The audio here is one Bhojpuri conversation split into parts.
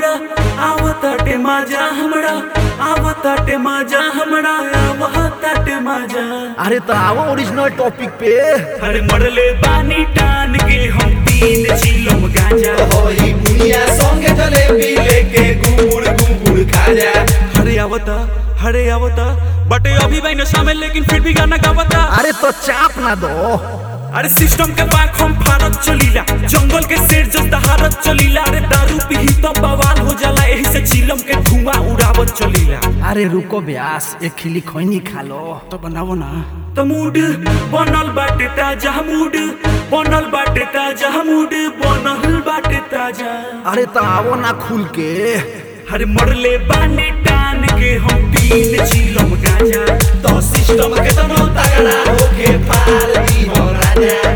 हमरा आवताटे माजा हमरा आवताटे माजा हमरा आवताटे माजा अरे तो आओ ओरिजिनल टॉपिक पे अरे मरले बानी टान के हम तीन चिलम गांजा होई बुनिया संगे जलेबी लेके गुड़ गुड़ खा जा हरे आवता हरे आवता बटे अभी भाई नशा में लेकिन फिर भी गाना गावता अरे तो चाप ना दो अरे सिस्टम के पाक हम भारत चलीला जंगल के शेर जस्ता हारत चलीला अरे दारू पी तो बवाल हो जाला यही से चिलम के धुआं उड़ावत चलीला अरे रुको ब्यास एक खिली खैनी खा लो तो बनावो ना तो मूड बनल बाटे ताजा मूड बनल बाटे ताजा मूड बनल बाटे ताजा अरे तो आओ ना खुल के अरे मरले बानी टान के हम तीन चिलम गांजा तो सिस्टम के तनो तगड़ा होके पार दी हो राजा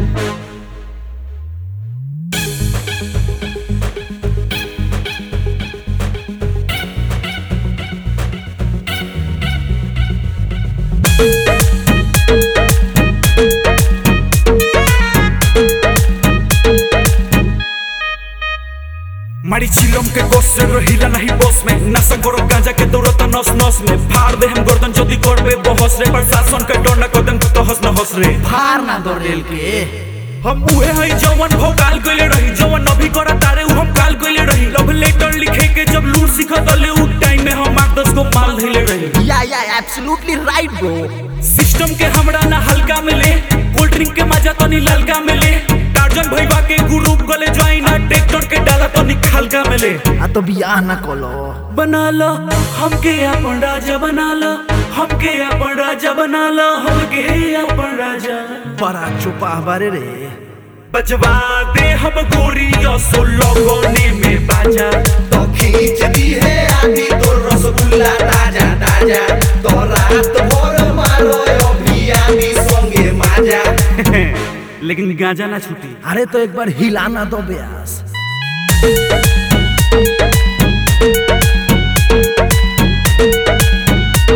मारी चिलम के गोस से रहिला नहीं बस में नशा करो गांजा के दौड़ता नस नस में फाड़ दे हम गर्दन जदी करबे बहस रे प्रशासन के डर न कदम तो हंस न हंस रे फार ना दो रेल के हम उहे हई जवन भोकाल गइले रही जवन अभी करा तारे उ हम काल गइले रही लव लेटर लिखे के जब लूट सिखत ले उ टाइम में हम आठ दस को माल धइले रही या या एब्सोल्युटली राइट ब्रो सिस्टम के हमरा ना हल्का मिले कोल्ड ड्रिंक के मजा तनी ललका मिले टार्जन भईवा के ग्रुप गले ज्वाइन आ ट्रैक्टर के डाला तनी हल्का मिले आ तो बियाह ना कलो बना लो हमके अपन राजा बना लो हमके अपन राजा बना लो हमके अपन राजा बड़ा चुपा बारे रे बजवा दे हम गोरी सो लोगोने में बाजा तो खींच दी है आदि तो रसगुल्ला ताजा ताजा तो रात भर मारो अभी आदि संगे माजा लेकिन गांजा ना छूटी अरे तो एक बार हिलाना दो ब्यास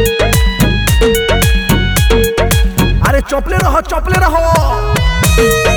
अरे चौपले रहो चौपले रहो